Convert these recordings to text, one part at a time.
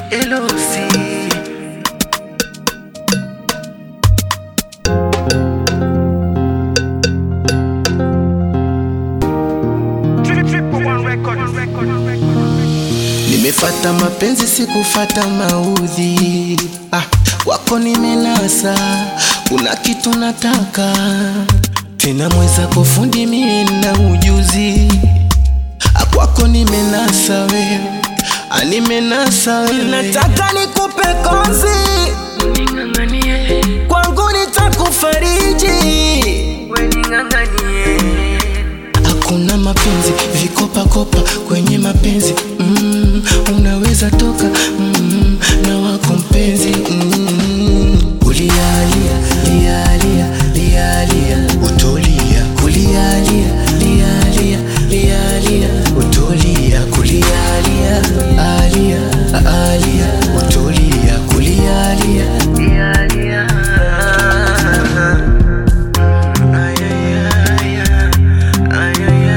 Elosi. Nimefata mapenzi sikufata maudhi ah, wako nimenasa, kuna kitu nataka tena, mweza kufundi mie na ujuzi ah, kwako nimenasa wewe, ah, nimenasa wewe, nataka nikupe kozi Ning'ang'anie, kwangu nitakufariji we ning'ang'anie. Hakuna mapenzi vikopakopa kwenye mapenzi mm, unaweza toka mm, na wako mpenzi mm, ulialia lialia lialia utolia kulialia lialia lialia utolia kulialia alia alia utolia kulialia Lia, lia. Ay, ay, ay, ay, ay,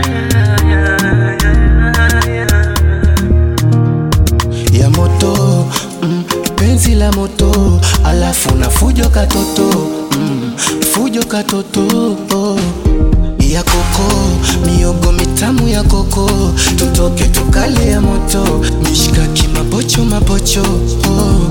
ay, ay, ay. ya moto mm, penzi la moto alafu na fujo katoto mm, fujo katoto oh. ya koko miogo mitamu ya koko tutoke tukale ya moto mishkaki mapocho mapocho oh.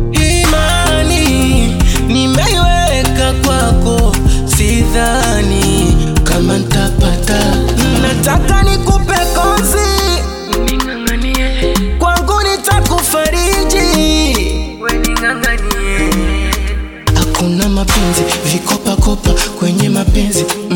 imani nimeiweka kwako sidhani kama ntapata nataka nikupe kozi Ning'ang'anie, kwangu nitakufariji we ning'ang'anie. hakuna mapenzi vikopakopa kwenye mapenzi